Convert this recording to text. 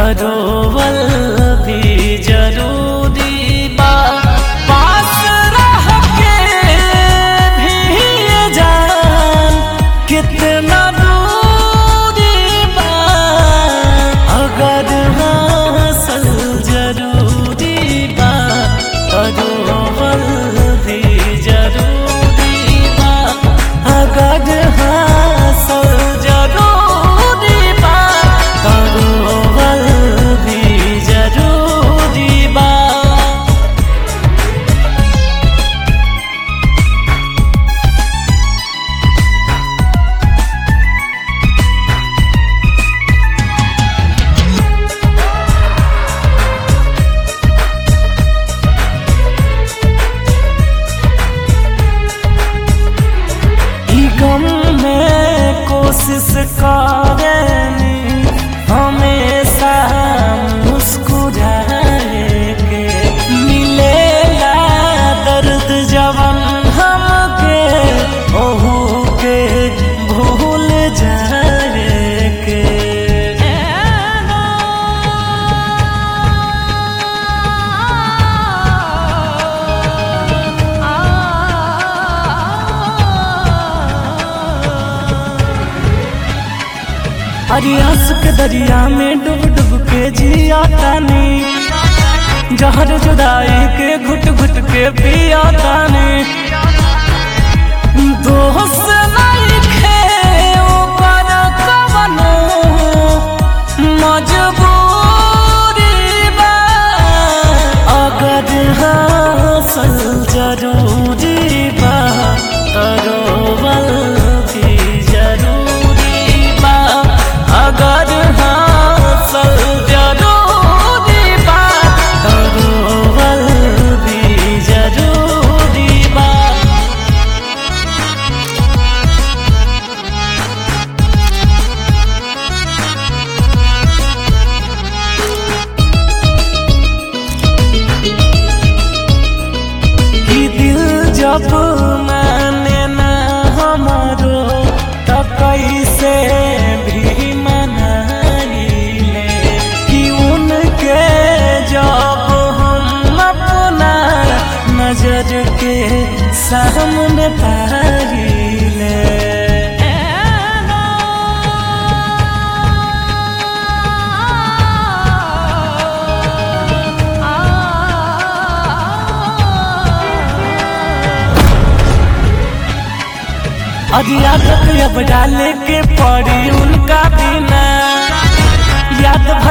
तरोवल भी जरूरी बा पास रह के भी ये जान कितना दूरी बा अगर हासिल जरूरी बा तरोवल भी जरूरी बा अगर हासिल जरूरी बा तरोवल भी जरूरी बा ई गम में कोशिश करेनी हमेशा मुस्कुराए के मिलेला दर्द जवन हमके ओहू के भूल जाए के अरे आंसू के दरिया में डूब डूब के जिया तानी जहर जुदाई के घुट घुट के पिया तानी दोस्त नहीं खे ऊपर कवनो मजबूरी बा अगर हासिल जरूरी बा तरोवल भी जरूरी बा अगर हासिल जरूरी बा तरोवल भी जरूरी बा कि दिल जब माने ना हमारो तो कैसे भी मनाइले कि उनके जब हम अपना नजर के सामने पाइले और याद अब डाले के पड़ी उनका बिना याद